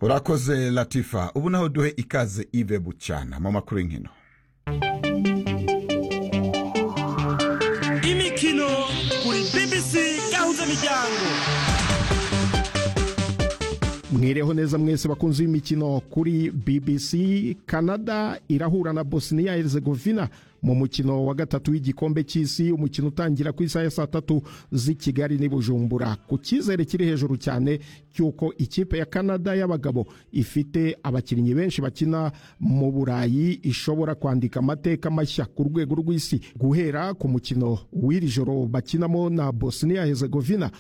urakoze latifa ubu naho duhe ikaze ive bucyana mu makuru y'inkino imikino kuri bbc gahuza miryango mwireho neza mwese bakunzi b'imikino kuri bbc canada irahura na bosnia herzegovina mu mukino wa gatatu w'igikombe cy'isi umukino utangira ku isaha ya saa tatu z'i kigali n'i bujumbura ku cyizere kiri hejuru cyane cy'uko ikipe ya canada y'abagabo ifite abakinnyi benshi bakina mu burayi ishobora kwandika amateka mashya ku rwego rw'isi guhera ku mukino w'iri joro bakinamo na bosnia herzegovina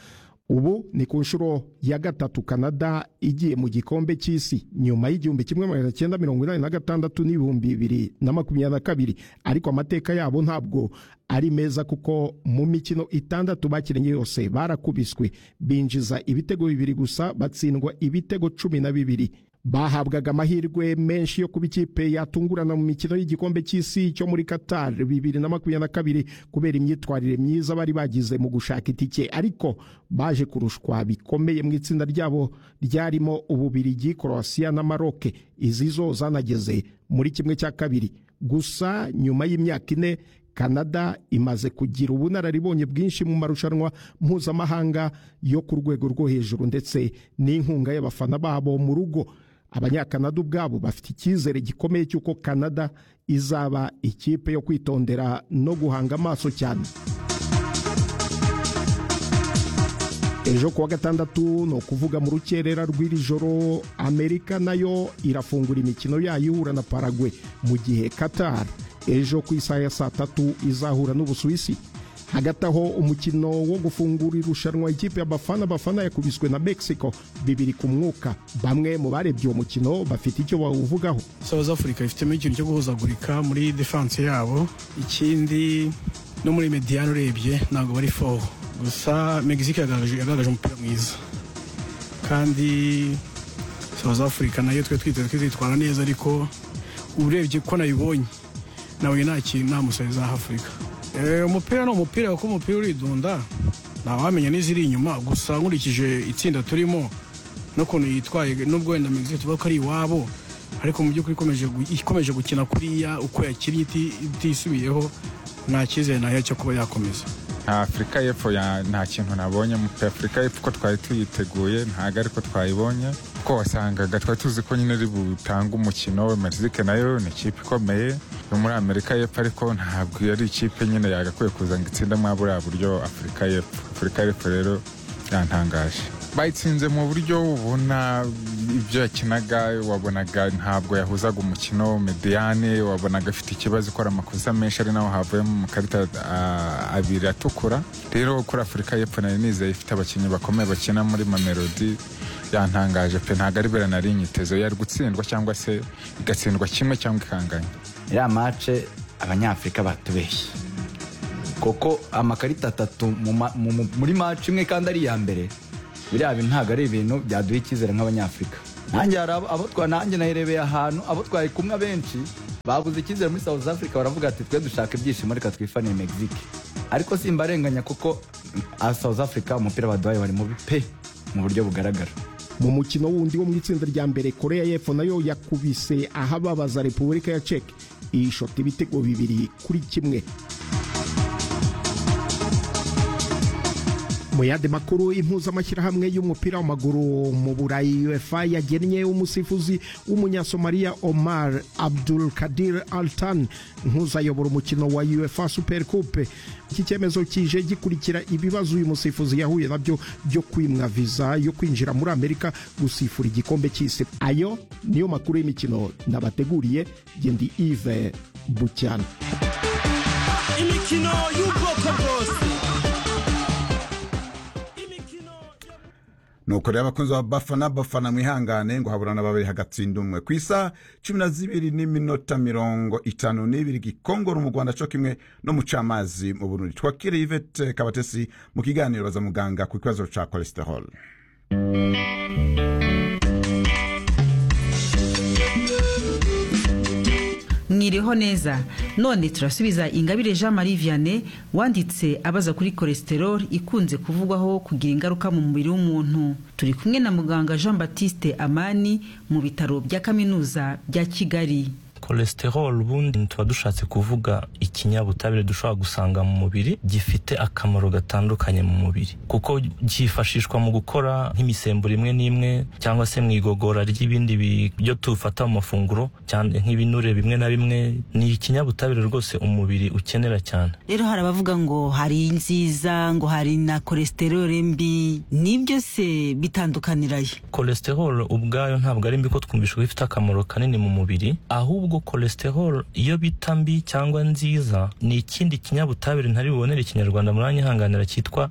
ubu ni ku nshuro ya gatatu canada igiye mu gikombe cy'isi nyuma y'igihumbi kimwe magana cyenda mirongo inani na gatandatu n'ibihumbi bibiri na makumyabiri na kabiri ariko amateka yabo ntabwo ari meza kuko mu mikino itandatu bakinnye yose barakubiswe binjiza ibitego bibiri gusa batsindwa ibitego cumi na bibiri bahabwaga amahirwe menshi yo kuba ikipe yatungurana mu mikino y'igikombe cy'isi cyo muri Qatar bibiri na makumyabiri na kabiri kubera imyitwarire myiza bari bagize mu gushaka itike ariko baje kurushwa bikomeye mu itsinda ryabo ryarimo Ububirigi Croatia na Maroc izi zo zanageze muri kimwe cya kabiri gusa nyuma y'imyaka ine Canada imaze kugira ubunararibonye bwinshi mu marushanwa mpuzamahanga yo ku rwego rwo hejuru ndetse n'inkunga y'abafana babo mu rugo abanyakanada ubwabo bafite icyizere gikomeye cy'uko canada izaba ikipe yo kwitondera no guhanga amaso cyane ejo kuwa gatandatu ni ukuvuga mu rukerera rw'iri joro amerika nayo irafungura imikino yayo ihura na paragwe mu gihe qatar ejo ku isaha ya saa tatu izahura n'ubusuwisi hagati aho umukino wo gufungura irushanwa ikipe ya bafana bafana yakubiswe na mexico bibiri ku mwuka bamwe mu barebye uwo mukino bafite icyo bawuvugaho south africa ifitemo ikintu cyo guhuzagurika muri defanse yabo ikindi no muri mediyani urebye ntabwo bari foho gusa mexico yagaragaje yagaragaje umupira mwiza kandi south africa nayo twe twiteze ko izitwara neza ariko urebye ko nayibonye nawe nta kintu nta musore za afurika umupira ni umupira kuko umupira uridunda ntawamenya n'iziri inyuma gusa nkurikije itsinda turimo n'ukuntu yitwaye n'ubwo wenda mexico tuvuga ko ari iwabo ariko mu by'ukuri ikomeje gu- ikomeje gukina kuriya uko yakinnye iti- itisubiyeho nta cyizere nayo cyo kuba yakomeza afurika y'epfo ya- nta kintu nabonye pe afurika y'epfo ko twari tuyiteguye ntabwo ariko twayibonye kuko wasangaga twari tuzi ko nyine ari butange umukino mexique nayo ni ikipe ikomeye yo muri amerika y'epfo ariko ntabwo yari ikipe nyine yagakwiye kuza ngo itsinde mwa buriya buryo afurika y'epfo afurika y'epfo rero yantangaje bayitsinze mu buryo ubona ibyo yakinaga wabonaga ntabwo yahuzaga umukino mediyane wabonaga afite ikibazo ikora amakosa menshi ari naho havuyemo amakarita ah, abiri atukura rero kuri afurika y'epfo nari nizeye ifite abakinnyi bakomeye bakina muri mamelodi yantangaje pe ntabwo ari bera nari nyiteze yari gutsindwa cyangwa se igatsindwa kimwe cyangwa ikanganye iriya mace abanyafurika batubeshye kuko amakarita atatu mu ma- mu- mu- muri mace imwe kandi ari iya mbere biriya bintu ntabwo ari ibintu byaduha icyizere nk'abanyafurika nanjye hari abo- abo twa nanjye nayirebeye ahantu abo twari kumwe abenshi babuze icyizere muri south africa baravuga ati twe dushaka ibyishimo reka twifaniye mexique ariko simbarenganya kuko ah, south africa umupira baduhaye wari mubi pe mu buryo bugaragara mu mukino wundi wo mu itsinda rya mbere korea y'epfo nayo yakubise ahababaza repubulika ya cek ishota ibitego bibiri kuri kimwe mu yandi makuru impuzamashyirahamwe y'umupira w'amaguru mu burayi uefa yagennye umusifuzi w'umunyasomaliya omar abdul kadir altan nk'uzayobora umukino wa uefa super coupe iki cyemezo kije gikurikira ibibazo uyu musifuzi yahuye nabyo byo kwimwa viza yo kwinjira muri amerika gusifura igikombe cy'isi ayo niyo makuru y'imikino nabateguriye gendi ive bucyana imikino y'ubwoko bwose imikino yo- nuko rero abakunzi ba bafana bafana mwihangane ngo haburana babiri hagatsinda umwe ku isaha cumi na zibiri n'iminota mirongo itanu n'ibiri gikongoro mu rwanda cyo kimwe no mu camazi mu burundi twakire ivete kabatesi mu kiganiro baza muganga ku kibazo cya cholesterol mwiriho neza none turasubiza ingabire jean marie vianney wanditse abaza kuri cholesterol ikunze kuvugwaho kugira ingaruka mu mubiri w'umuntu turi kumwe na muganga jean batiste amani mu bitaro bya kaminuza bya kigali cholesterol ubundi tuba dushatse kuvuga ikinyabutabire dushobora gusanga mu mubiri gifite akamaro gatandukanye mu mubiri kuko cyifashishwa mu gukora nk'imisemburo imwe n'imwe cyangwa se mu igogora ry'ibindi byo tufata mu mafunguro cyane nk'ibinure bimwe na bimwe ni ikinyabutabire rwose umubiri ukenera cyane rero hari abavuga ngo hari nziza ngo hari na cholesterol mbi nibyo se bitandukaniraye cholesterol ubwayo ntabwo ari mbi ko twumvisha ko ifite akamaro kanini mu mubiri ahubwo cholesterol iyo bita mbi cyangwa nziza ni ikindi kinyabutabire ntari bubonere ikinyarwanda muranyihanganira cyitwa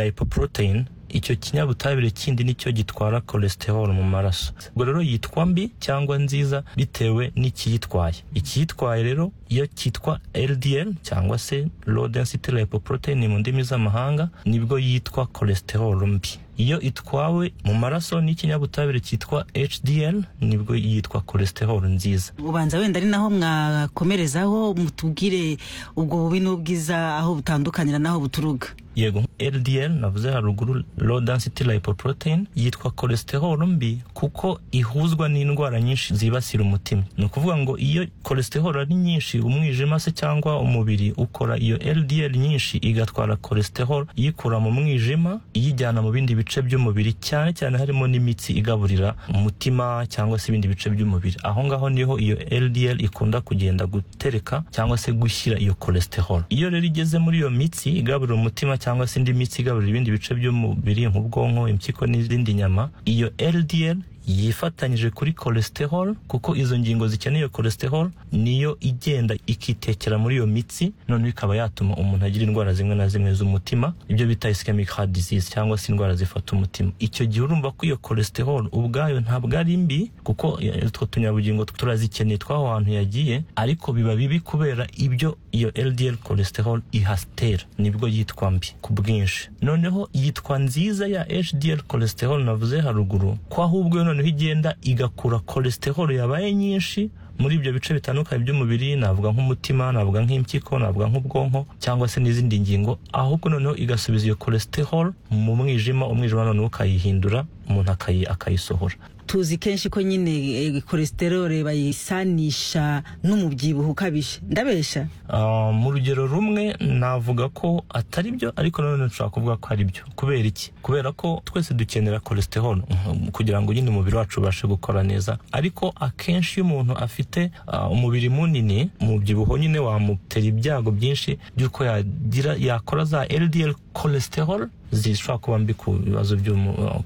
lipoprotein icyo kinyabutabire kindi nicyo gitwara cholesterol mu maraso ubwo rero yitwa mbi cyangwa nziza bitewe n'ikiyitwaye ikiyitwaye rero iyo cyitwa LDL cyangwa se low density lipoprotein mu ndimi z'amahanga nibwo yitwa cholesterol mbi iyo itwawe mu maraso n'ikinyabutabire cyitwa HDL nibwo yitwa cholesterol nziza ubanza wenda ari naho mwakomerezaho mutubwire ubwo bubi n'ubwiza aho butandukanira n'aho buturuka yego LDL navuze haruguru low density lipoprotein yitwa cholesterol mbi kuko ihuzwa n'indwara nyinshi zibasira umutima ni ukuvuga ngo iyo cholesterol ari nyinshi umwijima se cyangwa umubiri ukora iyo LDL nyinshi igatwara cholesterol iyikura mu mwijima iyijyana mu bindi bice by'umubiri cyane cyane harimo n'imitsi igaburira umutima cyangwa se ibindi bice by'umubiri aho ngaho niho iyo LDL ikunda kugenda gutereka cyangwa se gushyira iyo cholesterol iyo rero igeze muri iyo mitsi igaburira umutima cyangwa se indi mitsi igaburira ibindi bice by'umubiri nk'ubwonko impyiko n'izindi nyama iyo LDL yifatanyije kuri cholesterol kuko izo ngingo zikeneye cholesterol niyo igenda ikitekera muri iyo mitsi noneho ikaba yatuma umuntu agira indwara zimwe na zimwe z'umutima ibyo bita ischemic heart disease cyangwa se indwara zifata umutima icyo gihe urumva ko iyo cholesterol ubwayo ntabwo ari mbi kuko utwo tunyabugingo turazikeneye tw'aho hantu yagiye ariko biba bibi kubera ibyo iyo LDL cholesterol ihastera nibwo yitwa mbi ku bwinshi noneho yitwa nziza ya HDL cholesterol navuze haruguru ko ahubwo yo noneho igenda igakura cholesterol yabaye nyinshi muri ibyo bice bitandukanye by'umubiri navuga nk'umutima navuga nk'impyiko navuga nk'ubwonko cyangwa se n'izindi ngingo ahubwo noneho igasubiza iyo cholesterol mu mwijima umwijima noneho ukayihindura umuntu akayisohora tuzi kenshi ko nyine cholesterol bayisanisha n'umubyibuho ukabije ndabesha mu rugero rumwe navuga ko atari byo ariko nanone nshobora kuvuga ko ari byo kubera iki kubera ko twese dukenera cholesterol kugira ngo nyine umubiri wacu ubashe gukora neza ariko akenshi iyo umuntu afite umubiri munini umubyibuho nyine wamutera ibyago byinshi by'uko yakora za LDL cholesterol zishobora kuba mbi ku bibazo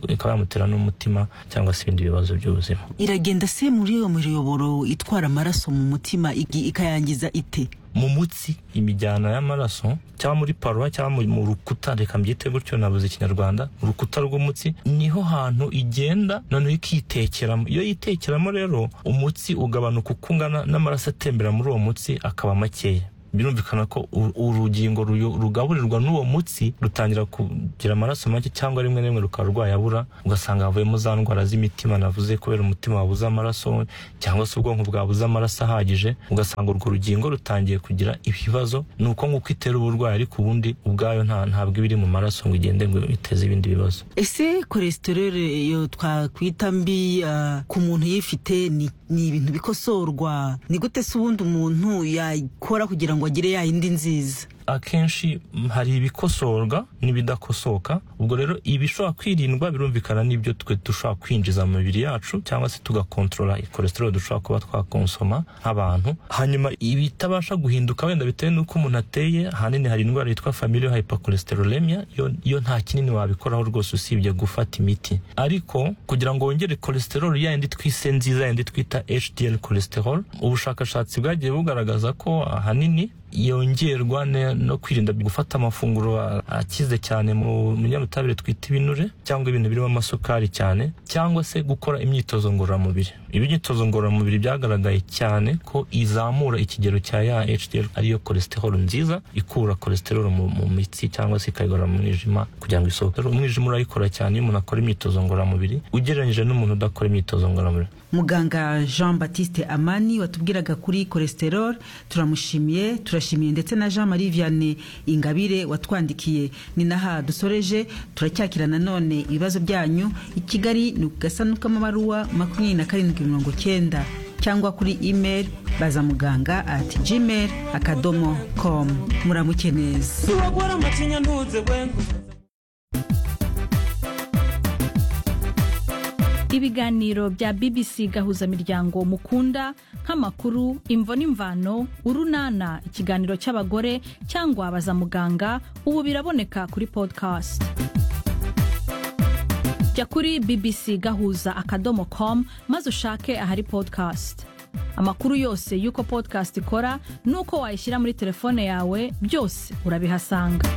ikaba yamutera n'umutima cyangwa se ibindi bibazo by'ubuzima iragenda se muri iyo miyoboro itwara amaraso mu mutima igi- ikayangiza ite mu mutsi imijyana y'amaraso cyangwa muri paruwa cyangwa mu- mu rukuta reka mbyite gutyo nabuze ikinyarwanda urukuta rw'umutsi niho hantu igenda noneho ikitekeramo iyo yitekeramo rero umutsi ugabanuka uko ungana n'amaraso atembera muri uwo mutsi akaba makeya birumvikana ko u- urugingo ruyo- rugaburirwa n'uwo mutsi rutangira kugira amaraso make cyangwa rimwe na rimwe rukaba rwayabura ugasanga havuyemo za ndwara z'imitima navuze kubera umutima wabuze amaraso cyangwa se ubwonko bwabuze amaraso ahagije ugasanga urwo rugingo rutangiye kugira ibibazo ni uko nguko itera uburwayi ariko ubundi ubwayo nta ntabwo iba iri mu maraso ngo igende ngo iteze ibindi bibazo ese cholesterol iyo twakwita mbi ah, ku muntu uyifite ni ni ibintu bikosorwa ni gute se ubundi umuntu yakora kugira ngo agire ya yindi nziza akenshi mm, hari ibikosorwa n'ibidakosoka ubwo rero ibishobora kwirindwa birumvikana n'ibyo twe dushobora kwinjiza mu mibiri yacu cyangwa se tugakontorora cholesterol dushobora kuba twakonsoma nk'abantu hanyuma ibitabasha guhinduka wenda bitewe n'uko umuntu ateye ahanini hari indwara yitwa familial hypercholesterolemia yo, yo nta kinini wabikoraho rwose usibye gufata imiti ariko kugira ngo wongere cholesterol yayindi twise nziza yayindi twita HDL cholesterol ubushakashatsi bwagiye bugaragaza ko ahanini yongerwa ne- no kwirinda gufata amafunguro a- akize cyane mu binyabutabire twita ibinure cyangwa ibintu birimo amasukari cyane cyangwa se gukora imyitozo ngororamubiri iby'imyitozo ngororamubiri byagaragaye cyane ko izamura ikigero cya ya HDL ariyo cholesterol nziza ikura cholesterol mu, mu mitsi cyangwa se ikayigarura mu mwijima kugira ngo isohoke Rero umwijima urayikora cyane iyo umuntu akora imyitozo ngororamubiri ugereranyije n'umuntu udakora imyitozo ngororamubiri muganga jean batiste amani watubwiraga kuri cholesterol turamushimiye turashimiye ndetse na jean marie vianney ingabire watwandikiye ni naha dusoreje turacyakira nanone ibibazo byanyu i kigali ni ku gasanduku k'amabaruwa makumyabiri na karindwi mirongo cyenda cyangwa kuri email bazamuganga at gmail akadomo com muramuke neza turagwara amacinya ntuze wenguze ibiganiro bya bbc gahuzamiryango mukunda nk'amakuru imvo n'imvano urunana ikiganiro cy'abagore cyangwa baza muganga ubu biraboneka kuri podcast jya kuri bbc gahuza akadomo com maze ushake ahari podcast amakuru yose y'uko podcast ikora n'uko wayishyira muri telefone yawe byose urabihasanga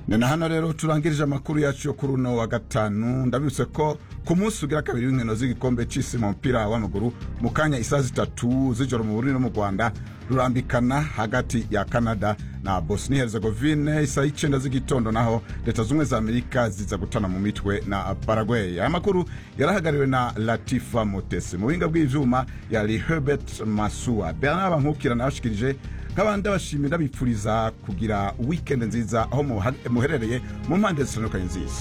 ni na hano rero turangirije amakuru yacu yo kuri uno wa gatanu ndabibutse ko ku munsi ugira kabiri w'inkino z'igikombe cy'isi mu mupira w'amaguru mu kanya isaha zitatu z'ijoro mu Burundi no mu Rwanda rurambikana hagati ya Canada na Bosnia Herzegovine isaha y'icyenda z'igitondo naho leta zumwe za Amerika ziza gutana mu mitwe na Paraguay aya makuru yarahagariwe na Latifa Mutesi mu buhinga bw'ivyuma yari Herbert Masua Bernard Bankukira nabashikirije nk'abandi abashimira bipfuriza kugira weekend nziza aho muherereye mu mpande zitandukanye nziza